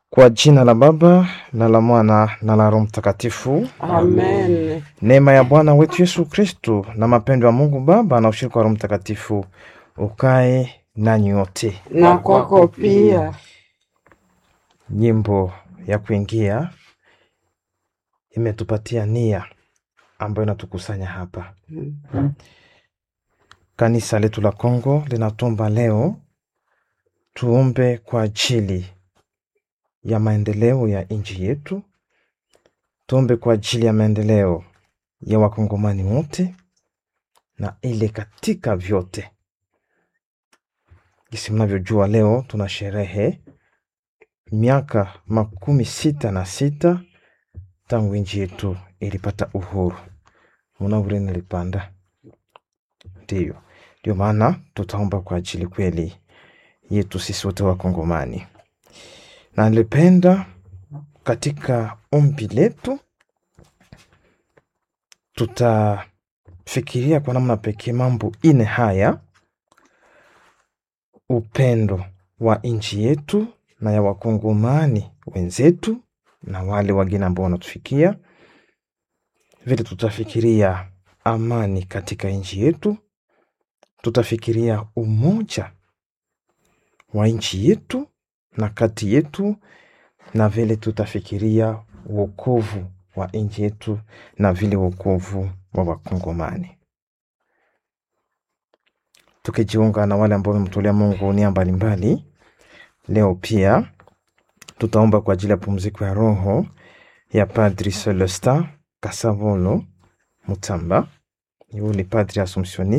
Kwa jina la Baba na la Mwana na la Roho Mtakatifu. Amen. Neema ya Bwana wetu Yesu Kristu na mapendo ya Mungu Baba na ushirika wa Roho Mtakatifu ukae nanyi wote. Na kwako pia. Nyimbo ya kuingia imetupatia nia ambayo inatukusanya hapa. Kanisa letu la Kongo linatomba leo tuombe kwa ajili ya maendeleo ya nchi yetu, tuombe kwa ajili ya maendeleo ya wakongomani wote na ile katika vyote. Jinsi mnavyojua, leo tuna sherehe miaka makumi sita na sita tangu nchi yetu ilipata uhuru. Munavure nilipanda, ndiyo ndio maana tutaomba kwa ajili kweli yetu sisi wote Wakongomani, na nilipenda katika ombi letu tutafikiria kwa namna pekee mambo ine haya: upendo wa nchi yetu na ya wakongomani wenzetu na wale wageni ambao wanatufikia. Vile tutafikiria amani katika nchi yetu, tutafikiria umoja wa nchi yetu na kati yetu, na vile tutafikiria wokovu wa nchi yetu na vile wokovu wa wakongomani, tukijiunga na wale ambao wamemtolea Mungu nia mbalimbali. Leo pia tutaomba kwa ajili ya pumziko ya roho ya Padri Celestin Kasavolo Mutamba. Huyu ni padri Assumptioniste